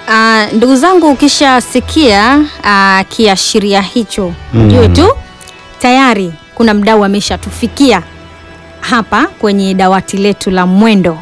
Ah, ndugu zangu, ukishasikia ah, kiashiria hicho ujue tu tayari kuna mdau ameshatufikia hapa kwenye dawati letu la Mwendo,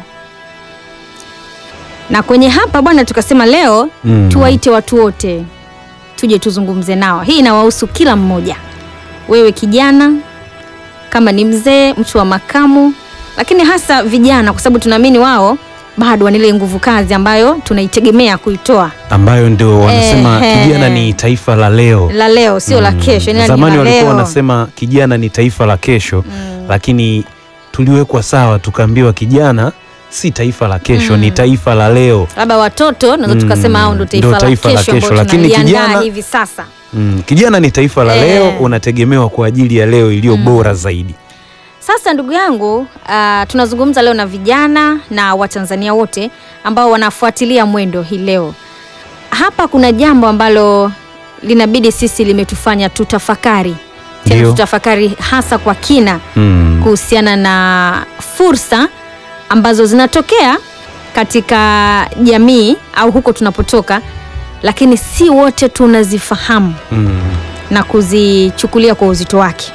na kwenye hapa bwana, tukasema leo Mm. tuwaite watu wote tuje tuzungumze nao. Hii inawahusu kila mmoja, wewe kijana, kama ni mzee, mtu wa makamu, lakini hasa vijana, kwa sababu tunaamini wao bado wana ile nguvu kazi ambayo tunaitegemea kuitoa ambayo ndio wanasema Ehe. kijana ni taifa la leo. la leo, sio la Mm. kesho. yani Zamani la walikuwa leo. wanasema kijana ni taifa la kesho, Mm. lakini tuliwekwa sawa, tukaambiwa kijana si taifa la kesho, ni taifa la leo. labda watoto naweza Mm, tukasema hao ndo taifa, ndo taifa la la kesho, kesho, ambao lakini tunaliandaa kijana- hivi sasa. Mm. Kijana ni taifa la Eh. leo, unategemewa kwa ajili ya leo iliyo bora zaidi. Sasa ndugu yangu, ah, tunazungumza leo na vijana na Watanzania wote ambao wanafuatilia Mwendo hii leo. Hapa kuna jambo ambalo linabidi sisi limetufanya tutafakari tena, Ndio. tutafakari hasa kwa kina Mm. kuhusiana na fursa ambazo zinatokea katika jamii au huko tunapotoka, lakini si wote tunazifahamu Mm. na kuzichukulia kwa uzito wake.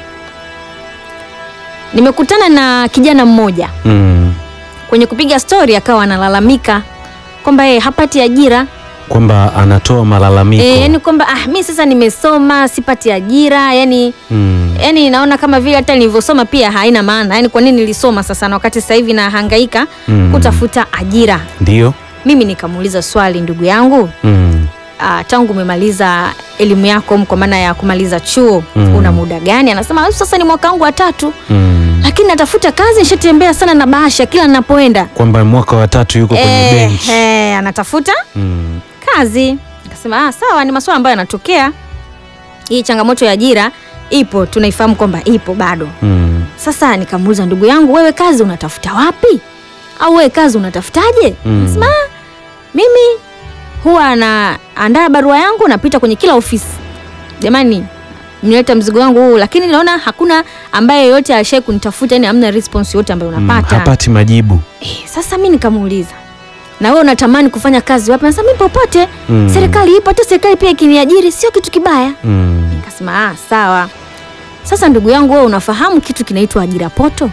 Nimekutana na kijana mmoja Mm. kwenye kupiga stori, akawa analalamika kwamba yeye hapati ajira Kwamba anatoa malalamiko. e, yani kwamba ah, mi sasa nimesoma sipati ajira yani Mm. yani naona kama vile hata nilivyosoma pia haina maana. Yani kwa nini nilisoma sasa na wakati sasa hivi nahangaika Mm. kutafuta ajira? Ndio. Mimi nikamuuliza swali, ndugu yangu, Mm. ah, tangu umemaliza elimu yako kwa maana ya kumaliza chuo Mm. una muda gani? Anasema "Ah, sasa ni mwaka wangu wa tatu, Mm. lakini natafuta kazi, nishatembea sana na bahasha kila ninapoenda. Kwamba mwaka wa tatu yuko kwenye Eh, bench. eh, anatafuta Mm. kazi. Nikasema ah, sawa, ni masuala ambayo yanatokea. Hii changamoto ya ajira ipo, tunaifahamu kwamba ipo bado. Mm. Sasa nikamuuliza ndugu yangu, wewe kazi unatafuta wapi? Au wewe kazi unatafutaje? Mm. Nasema "Ah, mimi huwa naandaa barua yangu, napita kwenye kila ofisi, jamani, mnileta mzigo wangu huu, lakini naona hakuna ambaye yoyote alishai kunitafuta, yani hamna response yote ambayo Mm. unapata. Hapati majibu. Eh, sasa mi nikamuuliza na wewe unatamani kufanya kazi wapi? Nasema mi popote, Mm. serikali ipo, hata serikali pia ikiniajiri sio kitu kibaya. Mm. Nikasema ah, sawa. Sasa ndugu yangu, wewe unafahamu kitu kinaitwa ajira poto?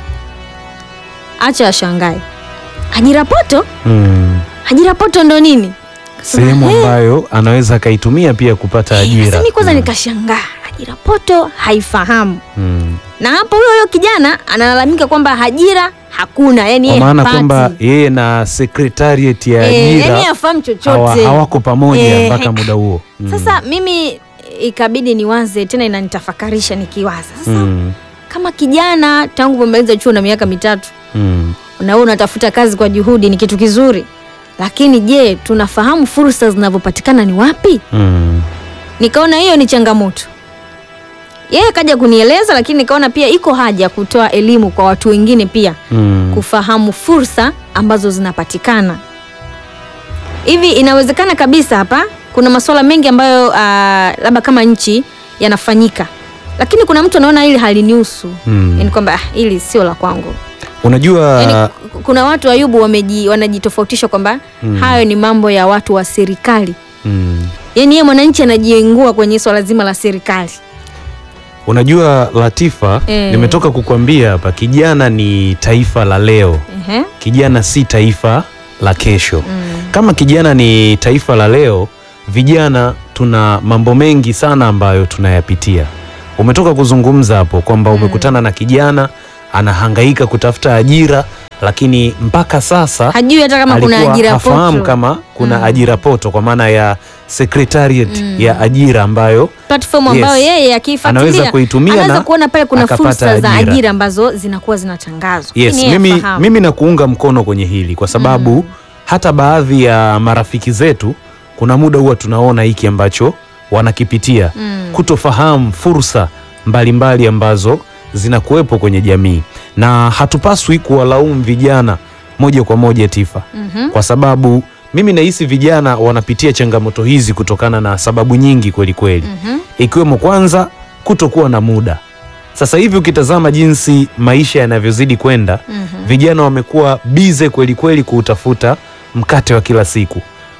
Acha ashangae, ajira poto? Mm. Ajira poto ndo nini? Kasema, Sehemu "Eh." ambayo anaweza akaitumia pia kupata Eh, ajira. Sasa mi kwanza Mm. nikashangaa, ajira poto haifahamu, Mm. na hapo huyo huyo kijana analalamika kwamba ajira hakuna, yani Kwa yeye maana hapati. kwamba yeye na secretariat ya Eh, yani ajira hafahamu hawa, chochote hawako pamoja Eh, mpaka hek- muda huo. Mm. Sasa mimi ikabidi niwaze tena, inanitafakarisha nikiwaza sasa, Mm. kama kijana tangu umemaliza chuo na miaka mitatu Mm. na wewe unatafuta kazi kwa juhudi, ni kitu kizuri, lakini je, tunafahamu fursa zinavyopatikana ni wapi? Mm. Nikaona hiyo ni changamoto. Yeye akaja kunieleza, lakini nikaona pia iko haja ya kutoa elimu kwa watu wengine pia Mm. kufahamu fursa ambazo zinapatikana. Hivi inawezekana kabisa hapa kuna masuala mengi ambayo ah, labda kama nchi yanafanyika, lakini kuna mtu anaona hili halinihusu, Mm. yani kwamba ah, hili sio la kwangu. Unajua Yani, k- kuna watu Ayubu wameji, wanajitofautisha kwamba hayo ni mambo ya watu wa serikali. mm. Yani yeye mwananchi anajiengua kwenye swala zima la serikali. Unajua Latifa, Eh. nimetoka kukwambia hapa, kijana ni taifa la leo, Ehe. kijana si taifa la kesho. Mm. Kama kijana ni taifa la leo, vijana tuna mambo mengi sana ambayo tunayapitia. Umetoka kuzungumza hapo kwamba umekutana na kijana anahangaika kutafuta ajira, lakini mpaka sasa Hajui hata kama kuna alikuwa ajira hafahamu poto. kama kuna Mm. ajira poto kwa maana ya secretariat Mm. ya ajira ambayo platform Yes. ambayo yeye akiifuatilia Anaweza kuitumia anaweza na kuona pale kuna akapata fursa za ajira. ajira ambazo zinakuwa zinatangazwa. Yes, Lakini yeye mimi, hafahamu. mimi nakuunga mkono kwenye hili kwa sababu hata baadhi ya marafiki zetu kuna muda huwa tunaona hiki ambacho wanakipitia Mm. kutofahamu fursa mbalimbali ambazo zinakuwepo kwenye jamii, na hatupaswi kuwalaumu vijana moja kwa moja Tifa, Mhm. kwa sababu mimi nahisi vijana wanapitia changamoto hizi kutokana na sababu nyingi kweli kweli, Mhm. ikiwemo kwanza kutokuwa na muda. Sasa hivi ukitazama jinsi maisha yanavyozidi kwenda Mhm. vijana wamekuwa bize kweli kweli kuutafuta mkate wa kila siku.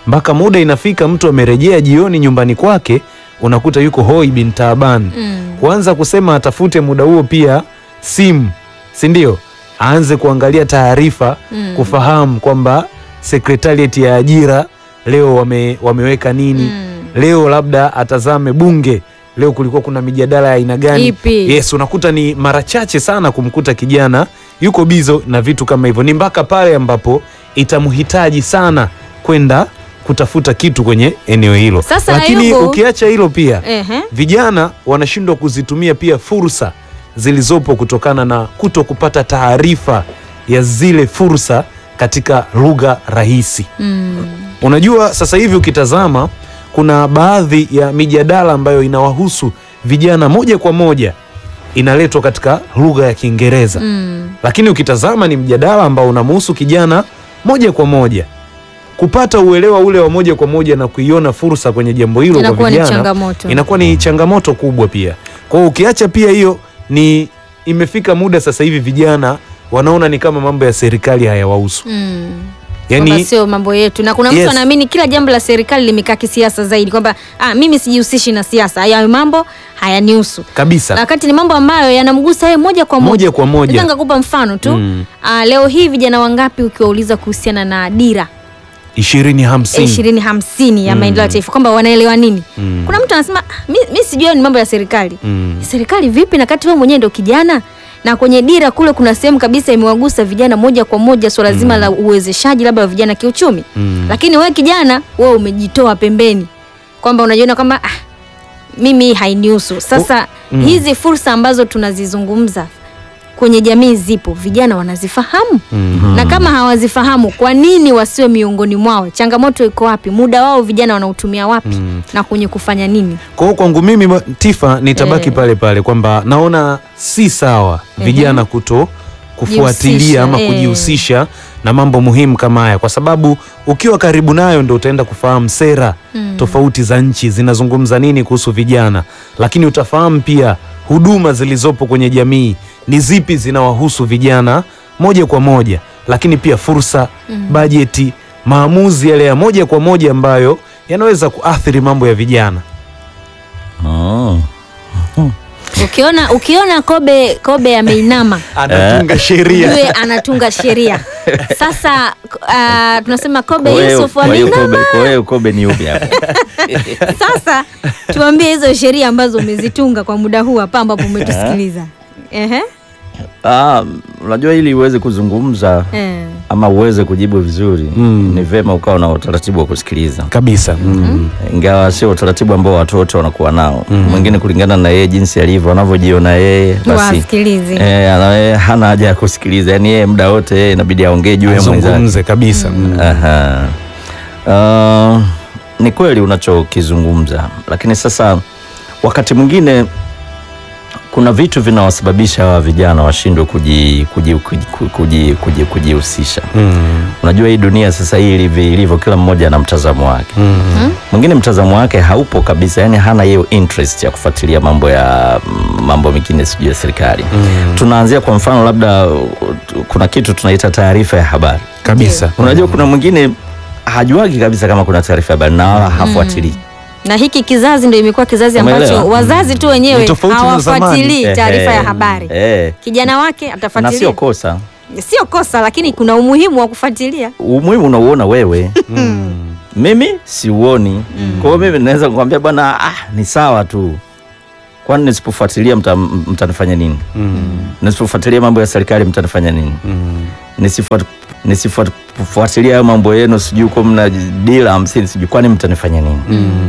mpaka muda inafika mtu amerejea jioni nyumbani kwake, unakuta yuko hoi bin taaban Mm. kuanza kusema atafute muda huo pia simu, si ndio? Aanze kuangalia taarifa Mm. kufahamu kwamba sekretariat ya ajira leo wame, wameweka nini Mm. leo labda atazame bunge leo kulikuwa kuna mijadala ya aina gani Ipi? yes unakuta ni mara chache sana kumkuta kijana yuko bizo na vitu kama hivyo ni mpaka pale ambapo itamhitaji sana kwenda kutafuta kitu kwenye eneo hilo Sasa lakini Ayubu- ukiacha hilo pia Ehe. vijana wanashindwa kuzitumia pia fursa zilizopo kutokana na kuto kupata taarifa ya zile fursa katika lugha rahisi Mm. Unajua, sasa hivi ukitazama kuna baadhi ya mijadala ambayo inawahusu vijana moja kwa moja inaletwa katika lugha ya Kiingereza Mm. lakini ukitazama ni mjadala ambao unamhusu kijana moja kwa moja. Kupata uelewa ule wa moja kwa moja na kuiona fursa kwenye jambo hilo kwa Inakuwa ni vijana changamoto. inakuwa ni changamoto kubwa pia. Kwa hiyo ukiacha pia hiyo, ni imefika muda sasa hivi vijana wanaona ni kama mambo ya serikali hayawahusu Mm. Kwamba yani, sio mambo yetu, na kuna mtu Yes. anaamini kila jambo la serikali limekaa kisiasa zaidi, kwamba ah, mimi sijihusishi na siasa, haya mambo hayanihusu, kabisa Na wakati ni mambo ambayo yanamgusa yeye moja kwa moja. moja kwa moja Naweza nikakupa mfano tu Mm. ah, leo hii vijana wangapi ukiwauliza kuhusiana na dira ishirini hamsini ishirini hamsini ya Mm. maendeleo ya taifa kwamba wanaelewa nini? Mm. Kuna mtu anasema "Ah, mi, mi sijui hayo ni mambo ya serikali. Mm. Serikali vipi na kati wewe mwenyewe ndio kijana? Na kwenye dira kule kuna sehemu kabisa imewagusa vijana moja kwa moja swala zima la uwezeshaji labda wa vijana kiuchumi. Mm. Lakini wewe kijana, wewe umejitoa pembeni kwamba unajiona kwamba ah, mimi hainihusu. Sasa mm. hizi fursa ambazo tunazizungumza kwenye jamii zipo, vijana wanazifahamu Mm. na kama hawazifahamu, kwa nini wasiwe miongoni mwao? Changamoto iko wapi? Muda wao vijana wanautumia wapi Mm. na kwenye kufanya nini? Kwa hiyo kwangu mimi ma- Tifa nitabaki Eh. pale pale kwamba naona si sawa vijana kuto kufuatilia Jihusisha, ama eh. kujihusisha na mambo muhimu kama haya, kwa sababu ukiwa karibu nayo ndo utaenda kufahamu sera Mm. tofauti za nchi zinazungumza nini kuhusu vijana, lakini utafahamu pia huduma zilizopo kwenye jamii ni zipi zinawahusu vijana moja kwa moja, lakini pia fursa, bajeti, maamuzi yale ya moja kwa moja ambayo yanaweza kuathiri mambo ya vijana. Oh. Ukiona ukiona Kobe Kobe ameinama anatunga sheria yule anatunga sheria. Sasa uh, tunasema Kobe Kwa hiyo- Yusuf kwa hiyo ameinama. Kobe- kwa hiyo Kobe ni upi hapo? Sasa tuambie hizo sheria ambazo umezitunga kwa muda huu hapa ambapo umetusikiliza. Ehe. Ah, unajua ili uweze kuzungumza Eh. ama uweze kujibu vizuri Mm. ni vema ukawa na utaratibu wa kusikiliza, kabisa mm. ingawa sio utaratibu ambao watu wote wanakuwa nao. Mwingine kulingana na yeye jinsi alivyo, anavyojiona yeye, basi Wasikilize. eh, ana- yeye hana haja ya kusikiliza, yani yeye muda wote yeye inabidi aongee juu ya mwenzake. azungumze kabisa mm. Aha. Uh, ni kweli unachokizungumza, lakini sasa wakati mwingine kuna vitu vinawasababisha hawa vijana washindwe kuji- kuji- kuji- kuji- kuji- kujihusisha. Mm. Unajua hii dunia sasa hii ilivyo, ilivyo kila mmoja ana mtazamo wake. Mm. Mwingine mtazamo wake haupo kabisa, yani hana hiyo interest ya kufuatilia mambo ya mambo mengine sijui ya serikali. Tunaanzia kwa mfano, labda uh, kuna kitu tunaita taarifa ya habari. kabisa Unajua kuna mwingine hajuagi kabisa kama kuna taarifa ya habari na wala hafuatilii. Na hiki kizazi ndio imekuwa kizazi Umeelewa? ambacho wazazi tu wenyewe Ni tofauti na hawafuatilii zamani. taarifa ya Ehe. habari. Eh, Kijana wake na atafuatilia. sio kosa, Sio kosa, lakini kuna umuhimu wa kufuatilia. umuhimu unauona wewe, mimi siuoni. Kwa hiyo mimi naweza kukwambia bwana, ah, ni sawa tu, kwani nisipofuatilia mta, mtanifanya nini? Nisipofuatilia mambo ya serikali mtanifanya nini? Nisifuat- nisifuatilia hayo mambo yenu, sijui kwa mna dila hamsini, sijui kwani mtanifanya nini?